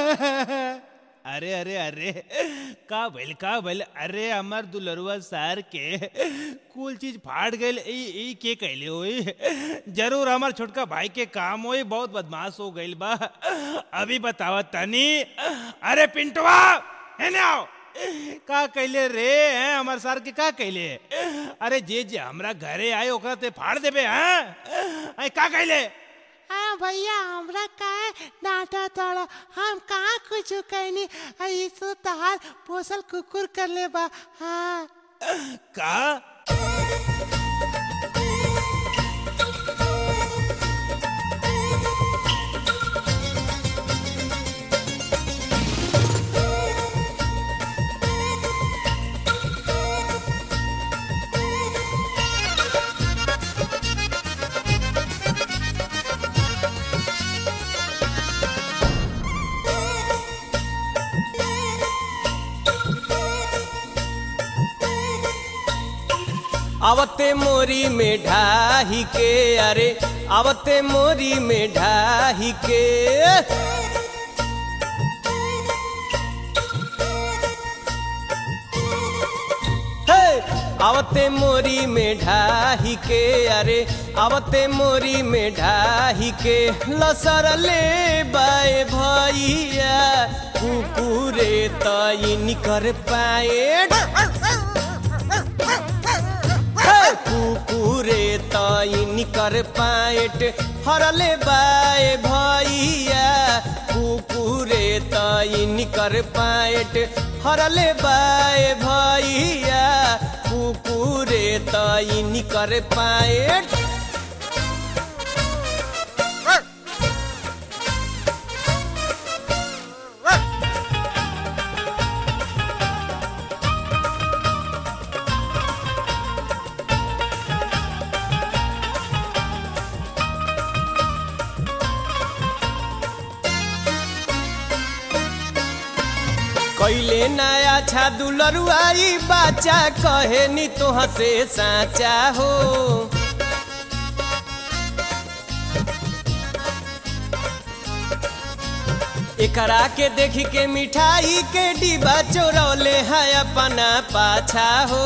अरे अरे अरे का भइल का भइल अरे हमार दुलरुआ सार के कुल चीज फाट गइल ई ई के कहले होई जरूर हमार छोटका भाई के काम होई बहुत बदमाश हो गइल बा अभी बतावा तनी अरे पिंटवा हेने आओ का कहले रे हैं हमार सार के का कहले अरे जे जे हमरा घरे आए ओकरा ते फाड़ देबे हैं आई का कहले हाँ भैया हमरा काहे डांटा तोड़ा हम कहाँ कुछ कहनी ऐसो तहार पोसल कुकुर कर ले बा हाँ का आवते मोरी में ढाही के अरे आवते मोरी में ढाही के हे! आवते मोरी में ढाही के अरे आवते मोरी में ढाही के लसर ले बाए भैया कुकुरे तई निकर पाए कुकुरे तई निकर पाएट हरले बाए भैया कुकुरे तई निकर पाएट हरले बाए भैया कुकुरे तई निकर पाएट कैले नया छा दुलरुआई बाचा कहे नी तो हसे साचा हो एकरा के देखी के मिठाई के डिब्बा चोरौले है अपना पाछा हो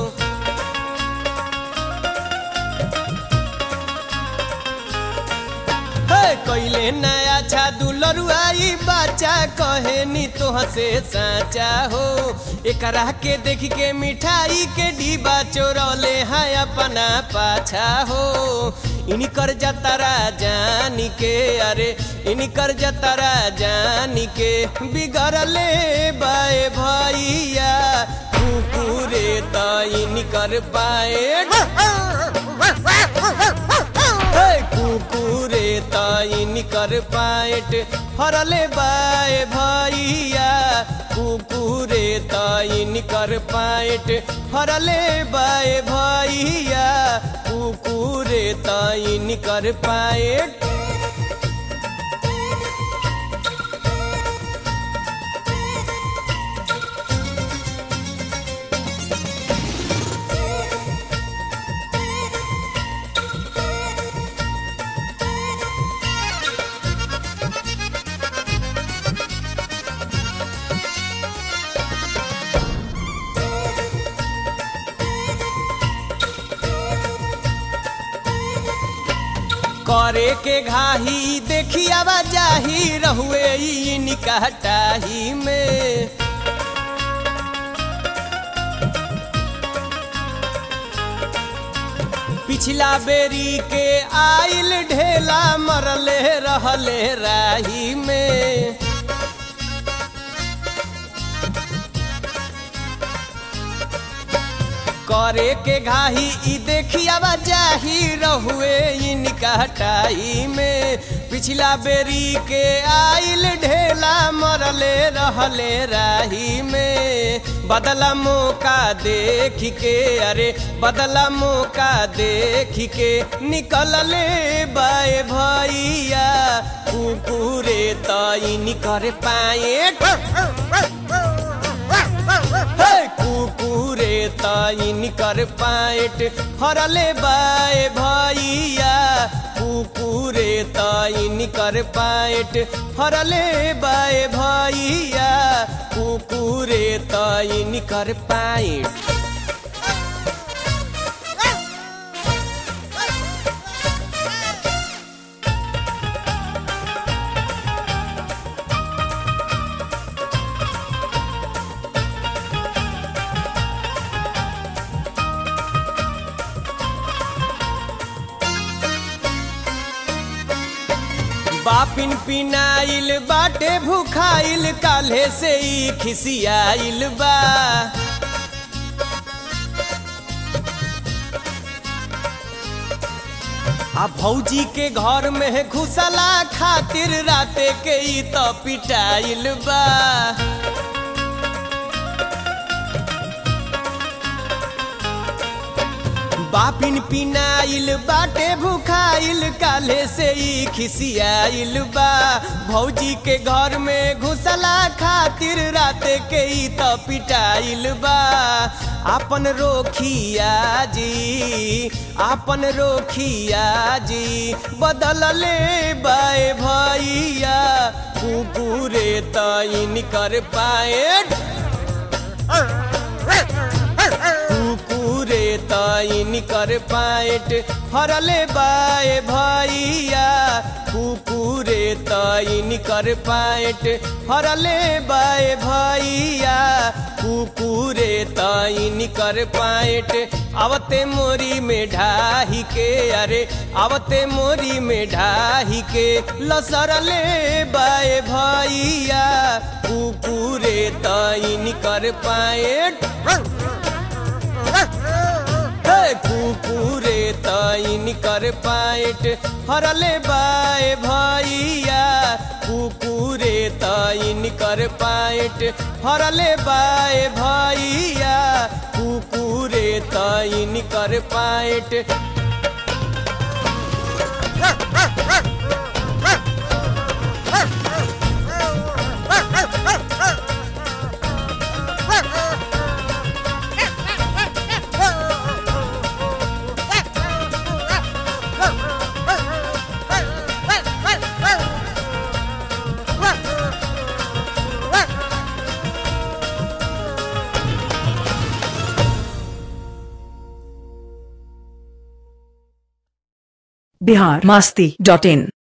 हे, कैले नया छा दुलरुआई बाचा कहे नी तो हसे साचा हो एकरा के देख के मिठाई के डिब्बा चोरौले है अपना पाछा हो इनी कर जतरा जानी के अरे इनी कर जतरा जानी के बिगड़ले बाए भैया कुकुरे त इनी कर पाए हे कुकुरे तई निकर पाएट हरले बाए भैया कुकुरे तई निकर पाएट हरले बाए भैया कुकुरे तई निकर पाएट करे के घाही देखी आवा जाही रहुए ई निकटाही में पिछला बेरी के आइल ढेला मरले रहले राही में करे के घाही ई देखियावा जाही रहुए इनका हटाई में पिछला बेरी के आइल ढेला मरले रहले राही में बदला मौका देख के अरे बदला मौका देख के निकलले बाए भैया कुकुरे तई निकर पाए हे कुकुरे तई निकर पाएट हरले बाए भैया कुकुरे तैन कर पाएट फरले बाए भैया कुकुरे तैन कर पाएट बापिन पिनाइल बाटे भूखाइल काल्हे से ही खिसियाइल बा आ भौजी के घर में घुसला खातिर राते के ई तो पिटाइल बा बापिन पिनाइल बाटे भूखाइल काले से ही खिसियाइल बा भौजी के घर में घुसला खातिर राते के ही तो पिटाइल बा आपन रोखिया जी आपन रोखिया जी बदल ले बाए भैया कुकुरे तैन कर पाए कुकुरे तैन कर पाएट फरले बाए भैया कुकुरे तैन कर पाएट फरले बाए भैया कुकुरे तैन कर पाएट आवते मोरी में ढाही के अरे आवते मोरी में ढाही के लसरले बाए भैया कुकुरे तैन कर पाएट कुकुरे तैन कर पाएट फरले बाए भैया कुकुरे तैन कर पाएट फरले बाए भैया कुकुरे तैन कर पाएट बिहार मस्ती डॉट इन